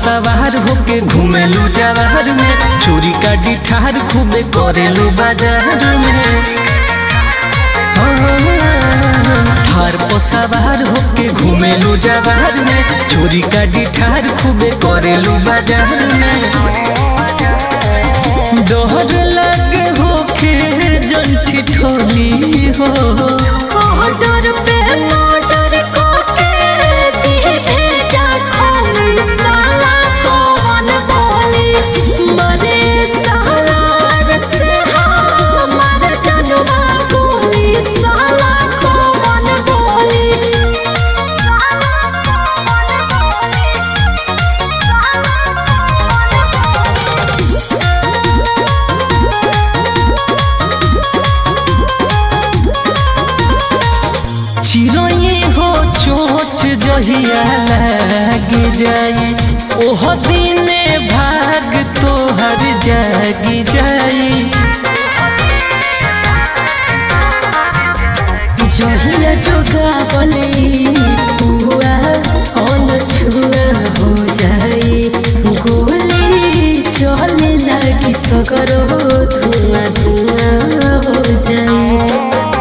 सवार होके घूमेलू जवार में चोरी का डिठार खूबे करेलू बाजार में हार पर सवार होके घूमेलू जवार में चोरी का डिठार खूबे करेलू बाजार में दोहर लगे होके जंठी ठोली हो ऑर्डर पे ऑर्डर कोके दी भेजा खोली साला कौन बोली मरे साला से हमार जनुआ बोली साला कौन बोली चिड़ै हो चोच जहिया लाग जाए ओह दिने भाग तोहर जाग जाए जहिया जोगा बोले बुआ अन छुआ हो जाए गोली चले लगी सगरो धुआं धुआं हो जाए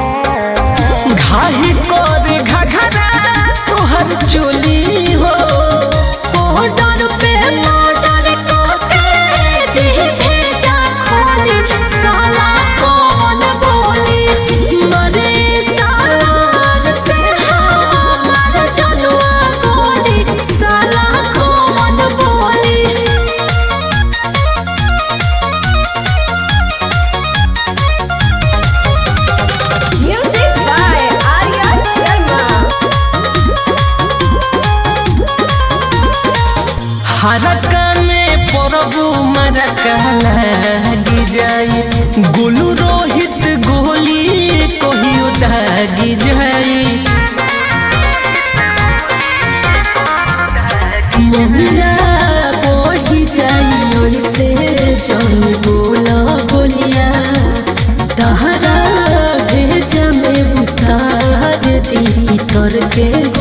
घाही कर घघरा तोहर चोली हो ऑर्डर पे ऑर्डर कोके दी भेजा खोली साला कौन बोली मरे साला से हमार जनुआ बोली साला कौन बोली Music by Arya Sharma. हरका में परबू मरका लागी जाए गोलू रोहित गोली कहियो दागी जाए मोमिला बढ़ी जाई ओइसे जन बोला बोलिया तहरा भेजा में उतार दी तर के